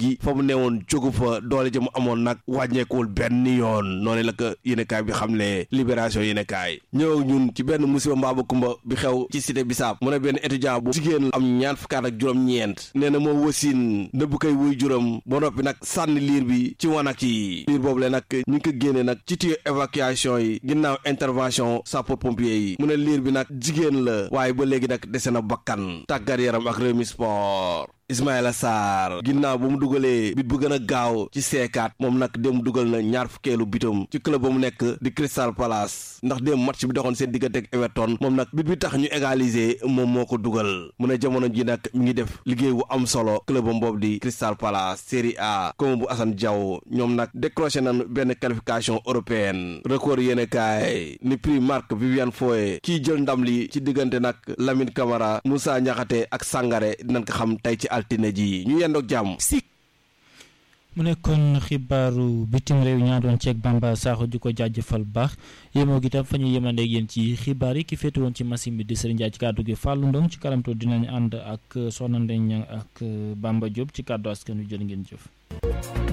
léegi fa mu newoon jógu fa doole ja mu amoon nag wàññeekuwul benn yoon noonu la ko yéenekaay bi xam ne libération yéenekaay ñëw ak ñun ci benn musiba mbaaba kumba bi xew ci cité bisaab mu ne benn étudiant bu jigéen am ñaar fukkaat ak juróom-ñeent nee na moo wasin nëbb koy wuy juróom ba noppi nag sànni liir bi ci wanak yi liir boobu le nag ñu ngi ko génne nag ci tuyau évacuation yi ginnaaw intervention sapeur pompier yi mu ne liir bi nag jigéen la waaye ba léegi nag dese na bakkan tàggat yaram ak Rewmi Sport Ismaïla Sarr ginnaaw ba mu dugalee bit bu gën a gaaw ci seekaat moom nag dem dugal na ñaar fukkeelu bitam ci club ba mu nekk di Crystal Palace ndax dem match bi doxoon seen diggante ak Everton moom nag bit bi tax ñu égaliser moom moo ko dugal mu ne jamono ji nag mi ngi def liggéey bu am solo club am boobu di Crystal Palace Série A comme bu Assane Diaw ñoom nag décroché nañ benn qualification européenne record yéene kaay ni prix Marc Viviane Foé kii jël ndam li ci diggante nag Lamine Camara Moussa Niakhaté ak Sangaré dinañ ko xam tey ci altine ji ñu yendoog jàmm mu nekkoon xibaaru bitim réew ñaa doon ceeg Bamba Sakho di ko jaajëfal baax yémoo gi tam fa ñu yemandeeg yéen ci xibaar yi ki féetu woon ci machine bi di Serigne Ndiaye ci kàddu gi Fallou Ndong ci karamto dinañ ànd ak Soxna Ndeye Niang ak Bamba Diop ci kàddu askan wi jërë ngeen jëf